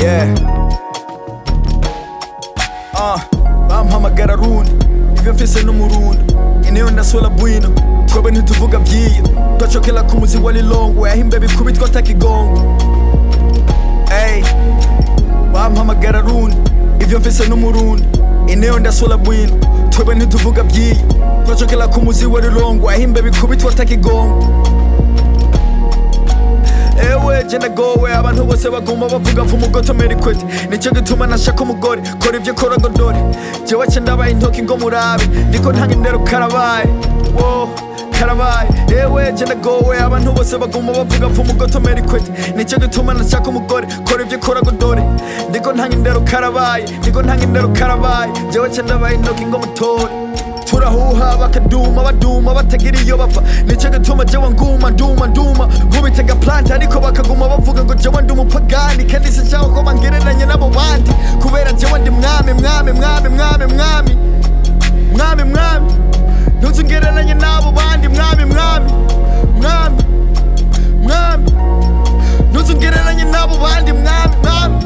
Yeah. Uh, bampamagara rundi ivyo mfise n'umurundo ineyo ndasola bwino twebwe ntituvuga vyiyo twacokela ku muzi wa lilongwe aho imbe bikubitwa atakigongo Ey, bampamagara rundi ivyo mfise n'umurundo ineyo ndasola bwino twebwe ntituvuga vyiyo twacokela ku muzi wa lilongwe aho imbe bikubitwa atakigongo ewe je ndagowe abantu bose baguma bavuga vumugotomera ikwete nico gituma nashaka umugore kora ivyo kora ngo dore jewe ce ndabaye intoki ngo murabe ndiko ntanga indero karabaye wo karabaye ewe je ndagowe abantu bose baguma bavuga vumugotomera ikwete nico gituma nashaka umugore kora ivyo kora ngo dore ndiko ntanga indero karabaye ndiko ntanga indero karabaye jewe ce ndabaye intoki ngo mutore turahuha bakaduma baduma batagira iyo bapfa nicyo gituma jewe nguma nduma nduma nkubitega plant ariko bakaguma bavuga ngo jewe ndi umupagani kandi sinshaka ko bangereranye n'abo bandi kubera jewe ndi mwami mwami mwami mwami mwami mwami mwami ntuzungereranye n'abo bandi mwami mwami mwami mwami ntuzungereranye n'abo bandi mwami mwami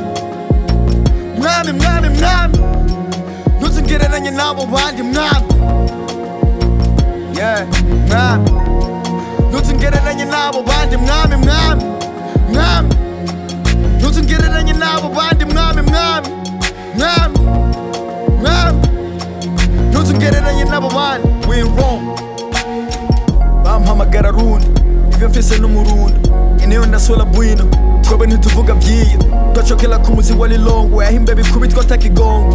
mwami mwami mwami ntuzungereranye n'abo bandi mwami yeah, mwami ntuzungereranye n'abo bandi mwami mwami mwami ntuzungereranye n'abo bandi mwami mwami mwami mwami ntuzungereranye n'abo bandi we wrong bampamagara rundi ivyo mfise n'umurundo ineyo ndasola bwino twebwe ntituvuga vyiyo twacokela ku muzi wa lilongwe aho imbe bikubitwa atakigongo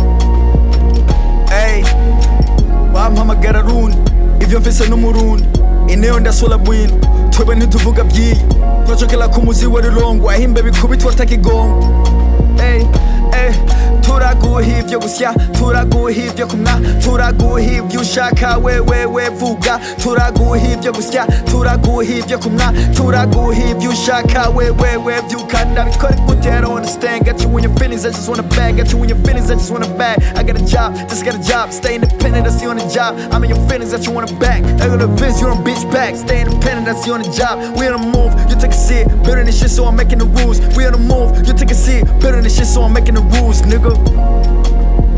Ey, bampamagara rundi ivyo mfise n'umurundi ineyo ndasola bwino twebwe ntituvuga vyiyo twacokela ku muzi wa lilongwe aho imbe bikubitwa atakigongo Ey, ey, turaguha ivyo gusya turaguha ivyo kumwa turaguha ivyo ushaka wewewe vuga turaguha ivyo gusya turaguha ivyo kumwa turaguha ivyo ushaka wewewe vyuka ndabikora gute I don't understand got you in your feelings I just wanna bag got you in your feelings I just wanna bag I got a job just got a job stay independent that's the only job I'm in your feelings that you wanna back I got a Vince you on bitch back stay independent that's the only job we on the move you take a seat better than shit so I'm making the rules we on the move you take a seat better than shit so I'm making the rules nigga